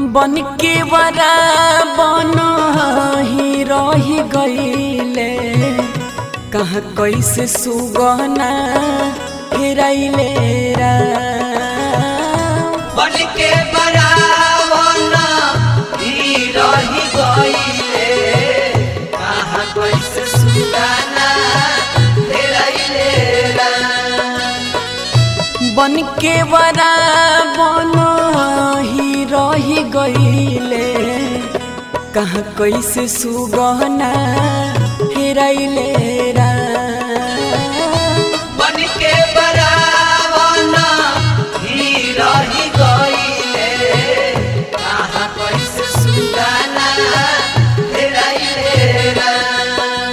बन के वरा बन ही रही गईले कहाँ कैसे सुगना हेराइले राम बन के बरावन ही रही गईले कहाँ कैसे सुगाना हेराइले राम बन के वरा बन ही रही गईले कहाँ कैसे सुगना हेराइले राम बन के बरावन ही रही गईले कहाँ कैसे सुगाना हेराइले राम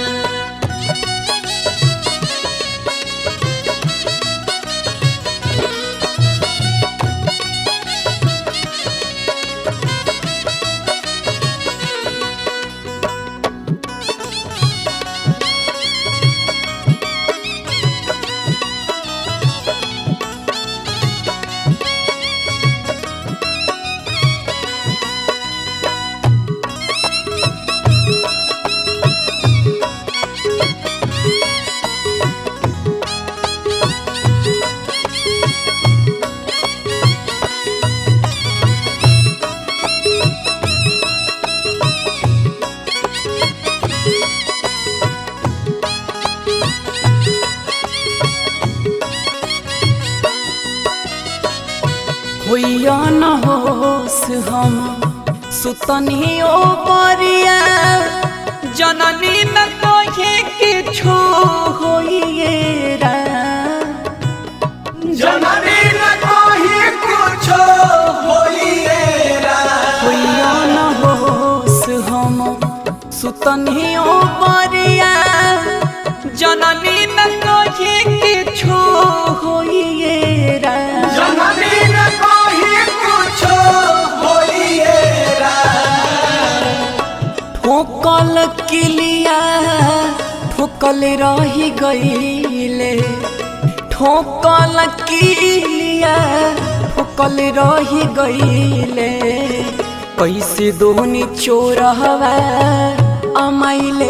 होइया न होस हम सुतनी ओ परिया जननी न कहे किछो होइए राम जननी न कही कुछो होइए राम होइया न होस हम सुतनी ओ परिया जननी न कहे किछो होइए राम जननी न कही कुछो होइए राम ठोकल किलिया ठोकल रही गईले ठोकल किलिया ठोकल रही गईले कैसे दोनी चोरहवा अमैले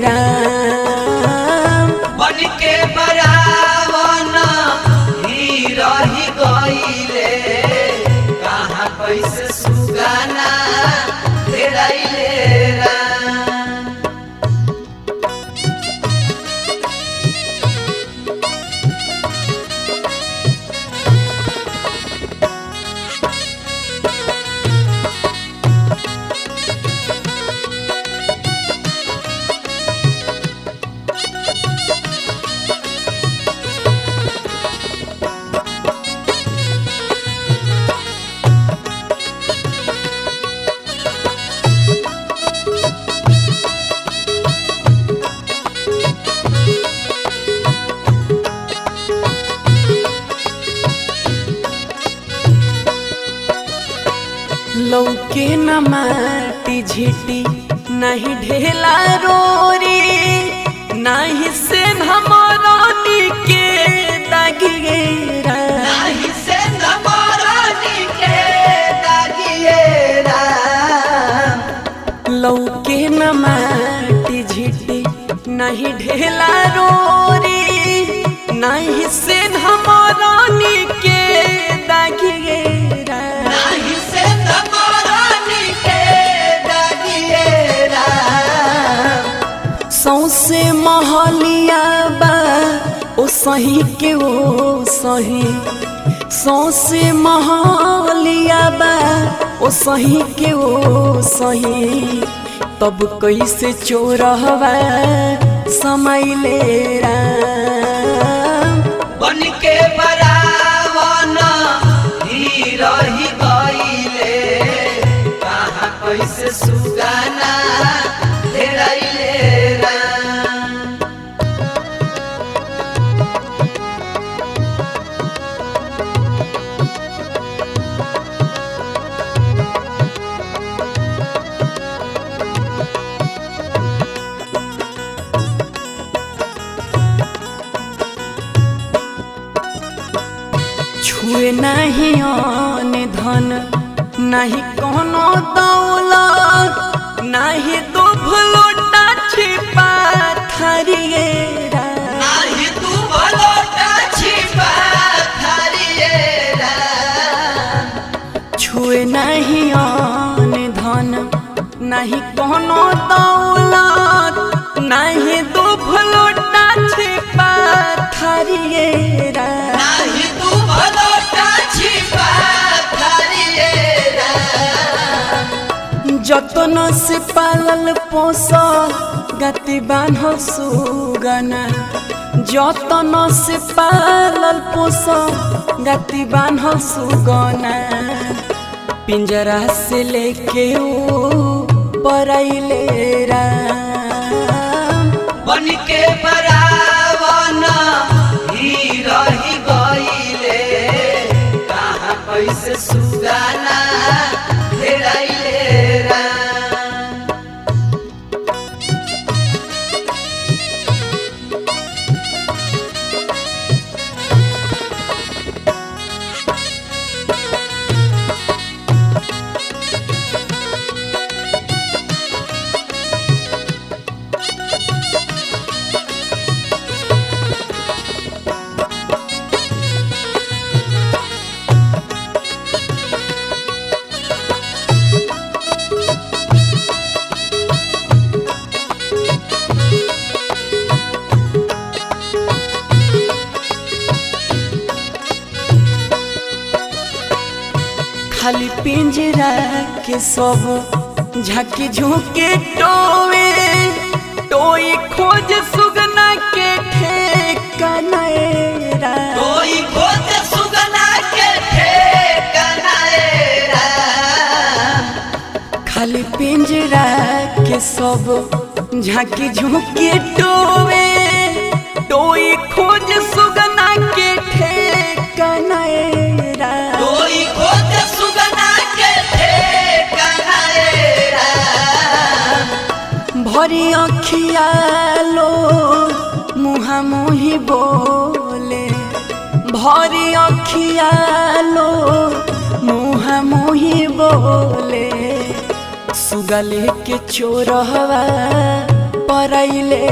राम बन के बरावन ही रही गईले कहाँ कैसे सुगाना हेराइले राम लौके न माटी झिटी नहीं ढेला रोरी नहीं से हमरानी के दागिएरा नाही से नमरानी के दागिए राम लौके न माटी झिटी नहीं ढेला रोरी नहीं से हमरानी के दागिएरा नाही से नमरानी के दागिए राम सौसे महलिया बा ओ सही के ओ सही सौसे महलिया बा ओ सही के ओ सही तब कैसे चोरहवा समैले राम बन के बरावन ही रही गईले कहाँ कैसे सुगाना हेराइले राम छुए नहीं आन धन नहीं कोनो दौलत नहीं दो भलोटा छिपा थरिए राम। नाही तू भलोटा छिपा धरिए राम छुए नहीं आन धन नहीं कोनो दौलत नहीं दो भलोटा छिपा थरिए राम। नाही तू भलोटा छिपा धरिए राम যতন সে পালল পোষ গতি বান্ধ সুগনা যতন সে পালল পোষ গতি বান্ধ সুগনা पिंजरा से लेके ओ परैले राम बन के बरावन ही रही गईले कहाँ कैसे सुगाना हेराइले राम खाली पिंजरा के सब झकी झुके टोवे टोई खोज सुगना के ठेकाना राम कोई खोज सुगना के ठेकाना ए राम खाली पिंजरा के सब झांकी झुके टोवे टोई खोज सुगना के ठेकाना राम कोई खोज सुगना के ठेकाना ए राम भरी अखिया लो मुहा मुही बोले भरी अखिया लो मुहा मुही बोले सुगले के चोरहवा परैले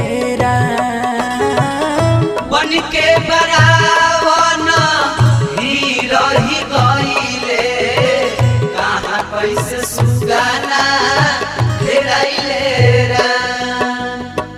राम बन के बरावन ही रही गईले कहाँ कैसे सुगाना हेराइले राम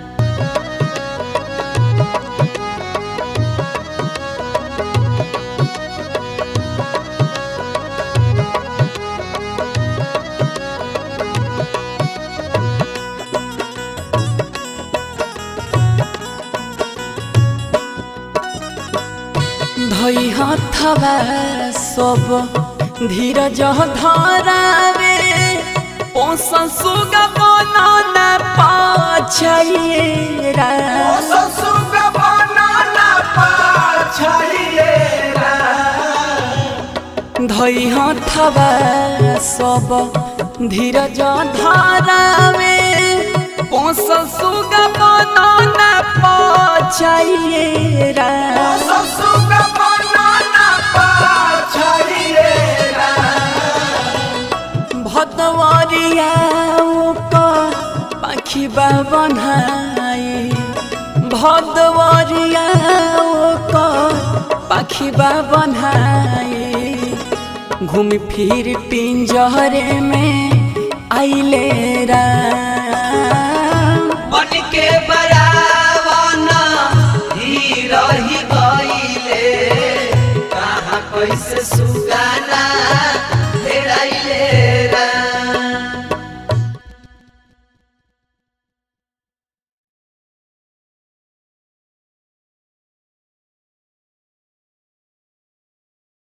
धई हथवा सब धीरज धरावे पोस सुग बनन पाछिए राम धई हथवा सब धीरज धरावे पोस सुग बनन पाछिए राम भदवरिया पाखी बनाए भदवरिया पाखी बनाए घूम फिर पिंजरे में आइले राम बन के बरावन ही रही गईले कहाँ कैसे सुगाना